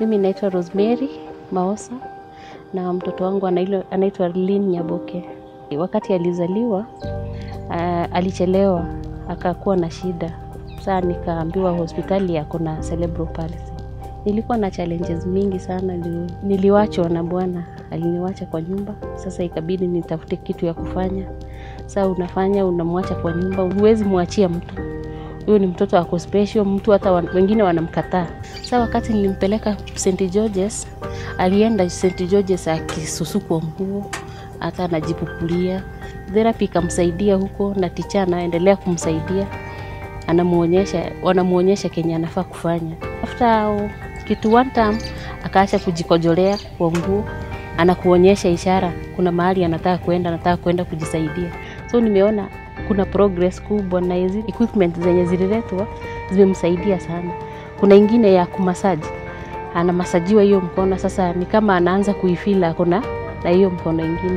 Mimi naitwa Rosemary Maosa na mtoto wangu anailo- anaitwa Lynn Nyaboke. Wakati alizaliwa uh, alichelewa akakuwa na shida. Saa nikaambiwa hospitali yako na cerebral palsy. Nilikuwa na challenges mingi sana, nili- niliwachwa na bwana, aliniwacha kwa nyumba. Sasa ikabidi nitafute kitu ya kufanya. Saa unafanya unamwacha kwa nyumba, huwezi mwachia mtu huyu ni mtoto ako special, mtu hata wan, wengine wanamkataa. Sa wakati nilimpeleka St George's, alienda St George's akisusukwa nguo, hata anajipukulia. Therapy ikamsaidia huko na ticha anaendelea kumsaidia, anamuonyesha, wanamuonyesha kenye anafaa kufanya. After kitu one time akaacha kujikojolea kwa nguo, anakuonyesha ishara, kuna mahali anataka kwenda, anataka kwenda kujisaidia. So nimeona kuna progress kubwa na hizi equipment zenye zililetwa zimemsaidia sana. Kuna ingine ya kumasaji, anamasajiwa hiyo mkono, sasa ni kama anaanza kuifila akona na hiyo mkono ingine.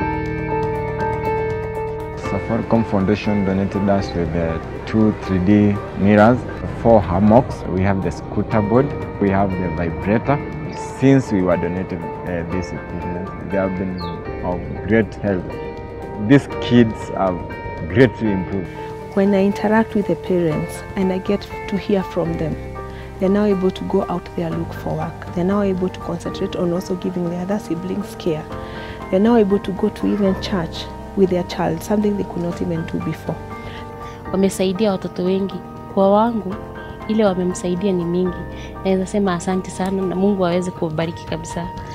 Safaricom Foundation donated us with the two 3D mirrors, four hammocks, we have the scooter board, we have the vibrator. Since we were donated uh, these equipment, they have been of great help. These kids have greatly improved. When I interact with the parents and I get to hear from them, they're now able to go out there look for work. They're now able to concentrate on also giving their other siblings care. They're now able to go to even church with their child, something they could not even do before. Wamesaidia watoto wengi. Kwa wangu ile wamemsaidia ni mingi, naweza sema asante sana na Mungu aweze kubariki kabisa.